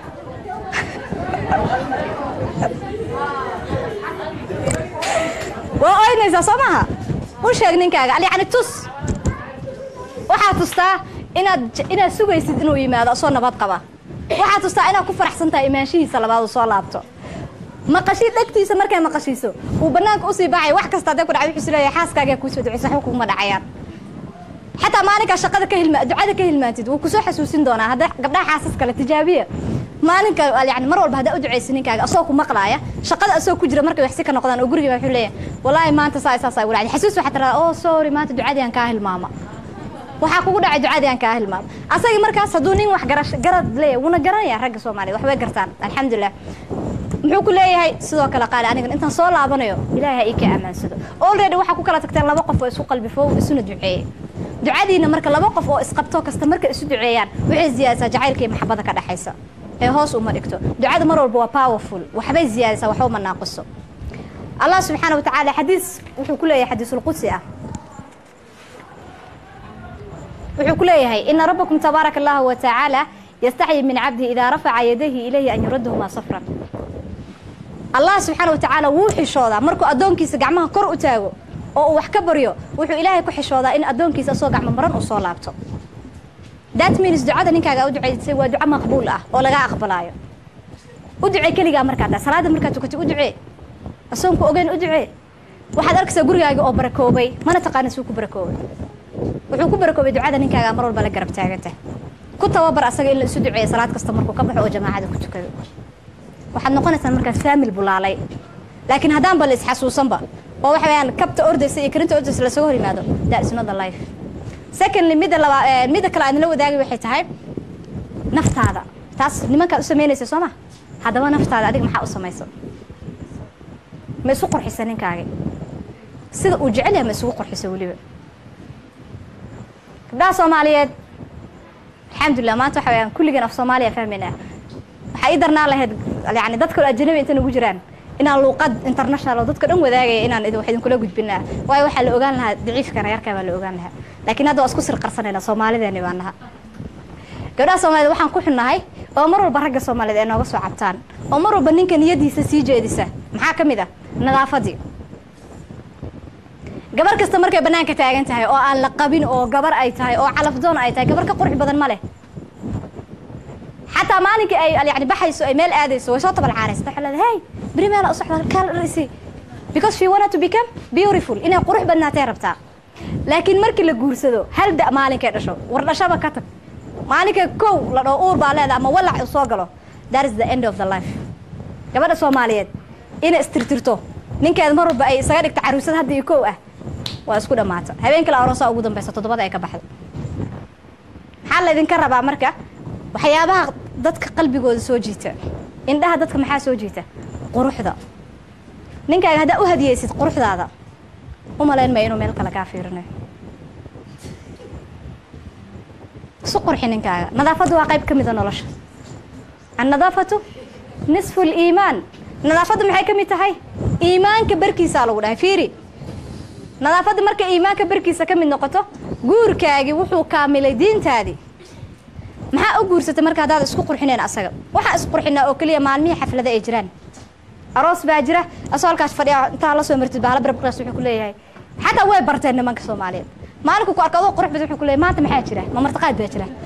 waa oynaysaa soo maha u sheeg ninkaaga yacni tus waxaad tustaa inaad inaad sugaysid inuu yimaado asoo nabad qaba waxaad tustaa inaad ku faraxsan tahay imaanshihiisa labaad uu soo laabto maqashii dhegtiisa markay maqashiiso uu banaanka usii baxay wax kasta hadday ku dhacay wuxuu isleeyahay xaaskaagaa kuusoo duceysa waxba kuguma dhacayaan xataa maalinkaa shaqada ka hilma ducada ka hilmaantid wuu kusoo xasuusin doonaa hadda gabdhaha xaasas kale tijaabiya maalinka yani mar walba haddaa u ducaysa ninkaaga asoo ku maqlaaya shaqada asoo ku jira markay waxsi ka noqdaan oo guriga wuxuu leeyahay wallaahi maanta saa saas ay walaacday xasuus waxaa tiraa oh sorry maanta ducadii aan kaa hilmaama waxaa kugu dhacay ducadii aan kaa hilmaama asagii markaas hadduu nin wax garash garad leeyahay wuuna garanaya ragga soomaaliyed waxbay gartaan alxamdulilah muxuu ku leeyahay sidoo kale qaali anigan intaan soo laabanayo ilaahay ha ii ka ammaansado already waxaa ku kala tagteen laba qof oo isku qalbifo isuna duceeyey ducadiina marka laba qof oo isqabto kasta markay isu duceeyaan waxay ziyaadisaa jacaylka iyo maxabada ka dhexaysa ee hoos uma dhigto ducada mar walba waa powerful waxbay ziyaadisaa waxba ma naaqiso allah subxaana watacaala xadiis wuxuu ku leeyahay xadiisulqudsi ah wuxuu ku leeyahay ina rabbakum tabaaraka allahu wa tacaala yastaxyi min cabdihi idaa rafaca yadayhi ilayhi an yuraddahumaa safran allah subxaana wa tacaala wuu xishoodaa markuu addoonkiisa gacmaha kor u taago oo uu wax ka baryo wuxuu ilaahay ku xishoodaa in addoonkiisa asoo gacmo maran uu soo laabto that means ducada ninkaaga u ducaysay waa duco maqbuul ah oo laga aqbalaayo u ducee keligaa markaa taa salaada markaad tukatay u ducee asoonku ogeyn u ducee waxaad arkaysaa gurigaaga oo barakoobay mana taqaana suu ku barakoobay wuxuu ku barakoobay ducada ninkaaga mar walba la garab taaganta ku tababar asaga in la isu duceeya salaad kasta markuu ka baxo oo jamaacada ku tukado waxaad noqonaysaa markaas faamil bulaalay laakiin haddaanba la isxasuusanba oo waxa weyaan kabta ordaysa iyo karinta ordaysa lasaga hor yimaado that is not the life secondly midda laba midda kale aadnala wadaagay waxay tahay naftaada taas nimankaad u samaynaysa soo ma haddaba naftaada adiga maxaa u samaysa ma isu qurxisa ninkaagi sida uu jecel yahay ma isugu qurxisa weliba gabdhaha soomaaliyeed alxamdulilah maanta waxa weyaan kulligeen af soomaaliya fahmayna waxaa ii darnaa lahayd yani dadka ajanabi inta nagu jiraan inaan luuqad international oo dadka dhan wadaagaya inaan wax idinkula gudbinaa waayo waxaa la ogaan lahaa daciifkana yarkaa baa la ogaan lahaa laakiin hadda waa isku sir qarsanayna soomaalideeni baa naha gabdhaha soomaaliyed waxaan ku xunnahay oo mar walba ragga soomaaliyeed ay nooga soo cabtaan oo mar walba ninka niyadiisa sii jeedisa maxaa ka mid ah nadaafadii gabar kasta markay bannaanka taagan tahay oo aan la qabin oo gabar ay tahay oo calafdoon ay tahay gabar ka qurux badan ma leh xataa maalinkii ay yani baxayso ay meel aadayso way soo tabalcaanaysa waxay leedahay hey beri meela u socda kaal dharisi because she wanted to become beautiful inay qurux badnaatay rabtaa laakiin markii la guursado hal da maalinkay dhasho war dhashaba ka tag maalinka kow la dhoo uur baa leeda ama walac uu soo galo that is the end of the life gabadha soomaaliyeed inay istirtirto ninkeeda mar walba ay isaga dhigto caruusad hadda iyo kow ah waa isku dhammaata habeenkii la aroosaa ugu dambaysa toddobada ay ka baxdo maxaa laydinka rabaa marka waxyaabaha dadka qalbigooda soo jiita indhaha dadka maxaa soo jiita quruxda ninkaaga haddaa u hadiyeysid quruxdaada u malayn maya inuu meel kale kaa fiirinayo isu qurxi ninkaaga nadaafaddu waa qayb ka mida nolosha annadaafatu nisfu liimaan nadaafaddu maxay ka mid tahay iimaanka barkiisaa lagu dhahay fiiri nadaafadda markay iimaanka barkiisa ka mid noqoto guurkaagii wuxuu kaamilay diintaadii maxaa u guursatay marka haddaad isku qurxineen asaga waxaa isqurxinaa oo keliya maalmihii xaflada ay jiraan aroos baa jira asoo halkaas fadhiya intaa la soo martid bahala barbaqaas wuxuu ku leeyahay xataa way barteen nimanka soomaaliyeed maalinku ku arka adoo qurux badan wuxuu ku leeyahay maanta maxaa jira ma martaqaad baa jira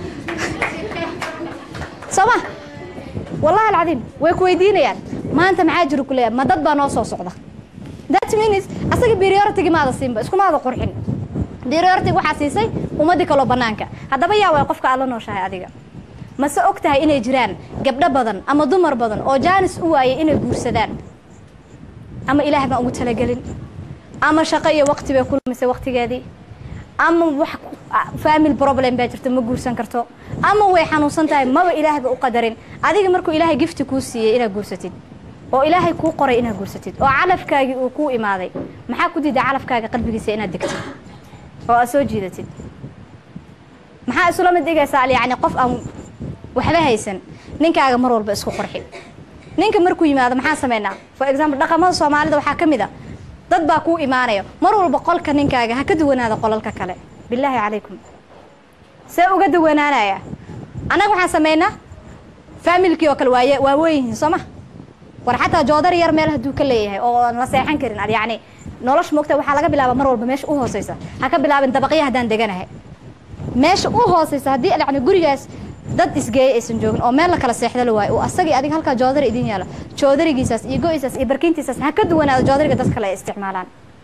soo ma wallahi alcadiim way ku weydiinayaan maanta maxaa jira ku leeyahay ma dad baa noo soo socda that means asaga priority maada siinba iskumaada qurxin priority waxaa siisay ummadii kaloo banaanka haddaba yaa way qofka aad la nooshahay adiga mase og tahay inay jiraan gabdho badan ama dumar badan oo jaanis u waayay inay guursadaan ama ilaah baan ugu talagelin ama shaqo iyo waqti bay ku lumisay waqtigeedii ama wax family problem baa jirta ma guursan karto ama way xanuunsan tahay maba ilaahba u qadarin adiga markuu ilaahay gifti kuu siiyey inaad guursatid oo ilaahay kuu qoray inaad guursatid oo calafkaagii uu kuu imaaday maxaa ku diiday calafkaaga qalbigiisa inaad degtid oo aad soo jiidatid maxaa isula mid dhigaysaa yani qof aan waxba haysan ninkaaga mar walba isku qurxi ninka markuu yimaado maxaa sameynaa for example dhaqamada soomaalida waxaa ka mid a dad baa kuu imaanaya mar walba qolka ninkaaga ha ka duwanaada qolalka kale bilaahi calaykum see uga duwanaanaya annaga waxaan sameynaa faamilkii oo kale waaye waa weynyihiin soo ma war xataa joodar yar meel hadduu ka leeyahay oo aan la seexan karin ad yacni nolosha moogta waxaa laga bilaaba mar walba meesha u hooseysa ha ka bilaabin dabaqya haddaan deganahay meesha u hooseysa haddii yani gurigaas dad isgeeya aysan joogin oo meel la kala seexda la waayo oo asagii adiga halkaa joodari idin yaalo joodarigiisaas iyo go-isaas iyo barkintiisaas ha ka duwanaado joodariga dad kale ay isticmaalaan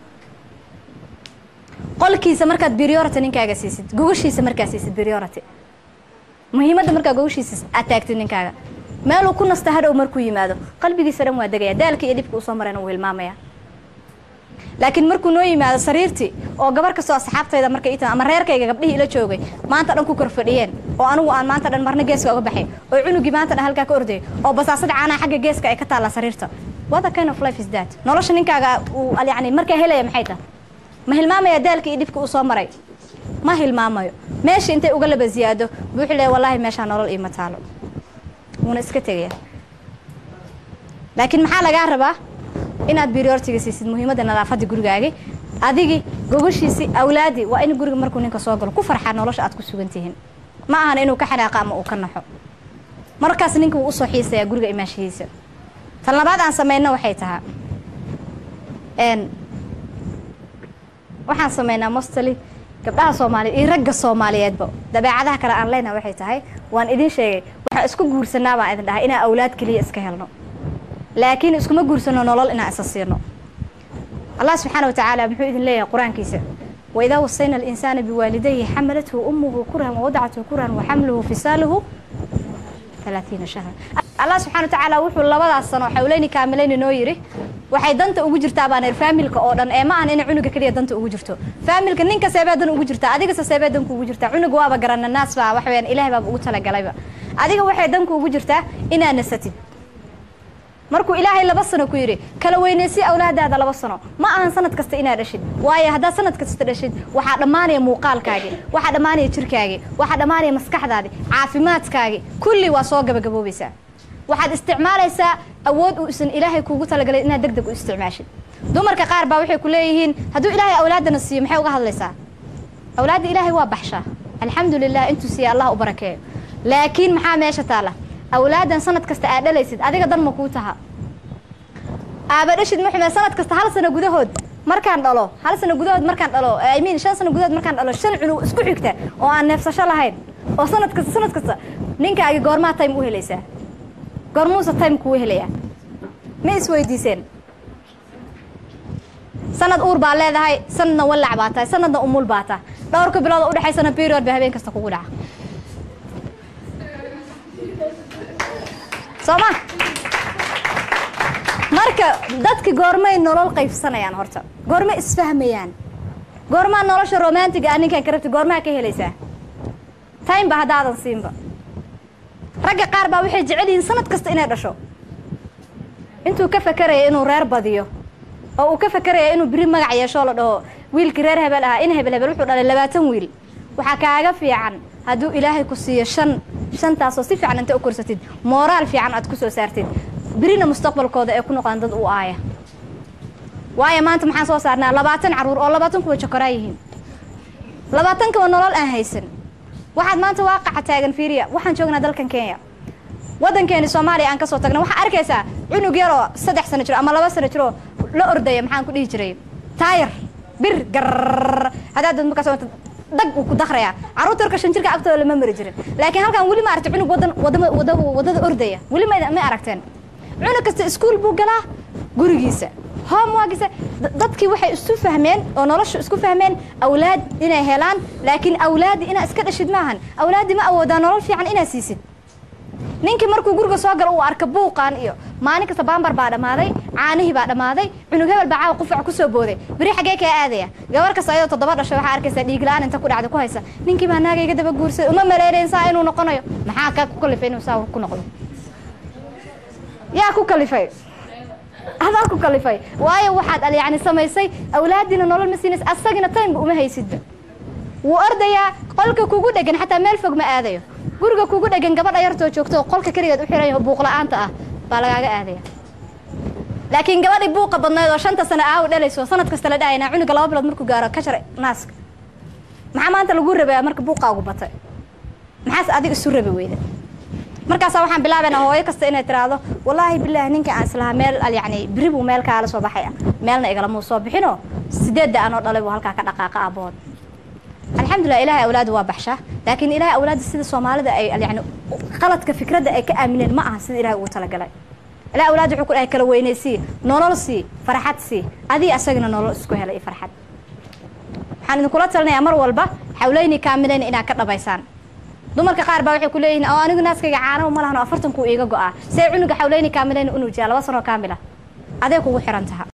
qolkiisa markaad priority ninkaaga siisid gogashiisa markaad siisid priority muhiimadda markaa gogashiisa aad taagtid ninkaaga meeluu ku nasta hadhow markuu yimaado qalbigiisa dhan waa degaya daalka iyo dhibka uu soo marayna wuu hilmaamaya laakiin markuu noo yimaado sariirtii oo gabar kastoo asxaabtayda markay ii ama reerkayga gabdhihii ila joogay maanta dhan ku kor fadhiyeen oo anigu aan maanta dhan marna geeska uga baxay oo cunugii maanta dhan halkaa ka ordayay oo basaasada caanaha xagga geeska ay ka taallaa sariirta what a kind of life is that nolosha ninkaaga uu yani markaa helaya maxay tahay ma hilmaamaya daalka iyo dhibka uu soo maray ma hilmaamayo meesha intay uga laba ziyaado buuxu leeya wallaahi meeshaa nolol iima taalo wuuna iska tegaya laakiin maxaa lagaa rabaa inaad prioritiga siisid muhiimadda nadaafadda gurigaagi adigi gogashiisi awlaadi waa in guriga markuu ninka soo galo ku farxaa nolosha aad ku sugan tihiin ma ahan inuu ka xanaaqo ama uu ka naxo markaas ninka wuu usoo xiisayaa guriga imaanshihiisa tan labaad aan samayno waxay tahaa waxaan samaynaa mostly gabdhaha soomaaliyeed iyo ragga soomaaliyeedba dabeecadaha kale aan leenaha waxay tahay waan idin sheegay waxaan isku guursanaa baan idin dhahay inaan awlaad keliya iska helno laakiin iskuma guursano nolol inaan isa siino allah subxaana watacaala muxuu idin leeyahay qur-aankiisa waidaa wasayna alinsaana biwaalidayhi xamalathu ummuhu kurhan wawadacathu kurhan waxamluhu fisaaluhu alaaiina shahra allah subxana watacaala wuxuu labadaas sano xawleyni kaamilayni noo yidhi waxay danta ugu jirtaa baan ir faamilka oo dhan ee ma ahan inay cunuga keliya danta ugu jirto faamilka ninka seebee dan ugu jirtaa adigase seebee danku ugu jirtaa cunuga waaba garana naas baa wax weyaan ilahay baaba ugu talagalayba adiga waxay danku ugu jirtaa inaad nasatid markuu ilaahay laba sano ku yidhi kala weynaysi awlaadaada laba sano ma ahan sanad kasta inaad dhashid waayo haddaad sanad kasta dhashid waxaa dhammaanaya muuqaalkaagii waxaa dhammaanaya jirkaagii waxaa dhammaanaya maskaxdaadii caafimaadkaagii kulli waa soo gabagaboobaysaa waxaad isticmaalaysaa awood uu isan ilaahay kuugu talagalay inaad deg deg u isticmaashid dumarka qaar baa waxay ku leeyihiin hadduu ilaahay awlaadana siiyo maxay uga hadlaysaa awlaadda ilaahay waa baxshaa alxamdu lilah intuu siiya allah u barakeeyo laakiin maxaa meesha taala awlaadan sanad kasta aad dhalaysid adiga dan ma kuu taha aaba dhashid muxume sanad kasta hal sano gudahood markaan dhalo hal sano gudahood markaan dhalo i mean shan sano gudahood markaan dhalo shan cunug isku xigta oo aan neefsasho lahayn oo sanad kasta sanad kasta ninkaagi goormaa time u helaysaa goormuusa time kuu helayaa ma isweydiiseen sanad uur baa leedahay sanadna wallac baa tahay sanadna umul baa tahay dhowrka bilood oo udhexaysana period ba habeen kasta kugu dhaca soo ma marka dadki goormay nolol qaybsanayaan horta goormay isfahmayaan goormaa nolosha romantiga a ninkaan ka rabti goormaa ka helaysaa time ba haddaadan siinba ragga qaar baa waxay jecel yihiin sanad kasta inay dhasho intuu ka fakeraya inuu reer badiyo oo uu ka fakeraya inuu biri magac yeeshoo la dhaho wiilkii reer hebel ahaa in hebel hebel wuxuu dhalay labaatan wiil waxaa kaaga fiican hadduu ilaahay ku siiyo shan shantaasoo si fiican inta u korsatid mooraal fiican aad ku soo saartid birina mustaqbalkooda ee ku noqdaan dad u aaya waayo maanta maxaan soo saarnaa labaatan carruur oo labaatan kuwa jokoraa yihiin labaatan kuwa nolol aan haysan waxaad maanta waaqaca taagan fiiriya waxaan joognaa dalkan kenya waddankeeni soomaaliya aan ka soo tagna waxaa arkaysaa cunug yar oo saddex sano jiro ama laba sano jiroo la ordaya maxaan ku dhihi jiray taayar bir gar haddaad dad markaas dag uu ku dakrayaa carruurta yarka shan jirka agtooda lama mari jirin laakiin halkan weli ma aragti cunug wadan wadama wada wadada ordaya weli ma ma aragteen cunug kasta iskuul buu galaa gurigiisa homeworkiisa dadkii waxay isu fahmeen oo nolosha isku fahmeen awlaad inay helaan laakiin awlaadi inaa iska dhashid maahan awlaadi ma awoodaa nolol fiican inaa siisid ninkii markuu guriga soo galo uu arka buuqaan iyo maalin kasta baambar baa dhammaaday caanihii baa dhammaaday cunug hebel baa caawa qufac kusoo booday beri xaggee kaa aadaya gabar kasta ayadoo toddoba dhashay waxaa arkaysaa dhiigla-aan inta ku dhacda ku haysa ninkii baa naaga iga daba guursaday uma maleyneen saa inuu noqonayo maxaa kaa ku kalifay inuu saa ku noqdo yaa ku kalifay adaa ku kalifay waayo waxaad yani samaysay awlaadiina nolol ma siinays asagina timeba uma haysidba wuu ordayaa qolka kugu dhegan xataa meel fog ma aadayo guriga kugu dhegan gabadha yartoo joogto oo qolka keligeed u xiran yaho buuqla-aanta ah baa lagaaga aadaya laakiin gabadhii buuqa badnayd oo shanta sano aaw dhalayso sanad kasta la dhahayna cunuga laba bilood markuu gaaro ka jar naaska maxaa maanta lagu rabaya marka buuqaagu batay maxaas adiga isu rabi weyda markaasaa waxaan bilaabaynaa hooyo kasta inay tiraahdo wallaahi bilaahi ninka aan islahaa meel yani biri buu meel kaala soo baxaya meelna igalamuu soo bixinoo sideedda anoo dhalay buu halkaa ka dhaqaaqa aabood alxamdulilah ilahay awlaadu waa baxshaa laakiin ilahay awlaada sida soomaalida ay yani qaladka fikradda ay ka aamineen ma aha sida ilahay ugu talagalay ilahay awlaad wuxuu ku dhahay kala weynaysii nolol sii farxad sii adii asagana nolol isku helay farxad waxaan idinkula talinayaa mar walba xawleyni kaamilayna inaad ka dhabaysaan dumarka qaar baa waxay ku leeyihiin oo anigu naaskayga caanahu ma lahan oo afartan kuu iiga go'aa see cunuga xawleyni kaamilayna u nuujiyaa laba sanoo kaamila adee kugu xiran taha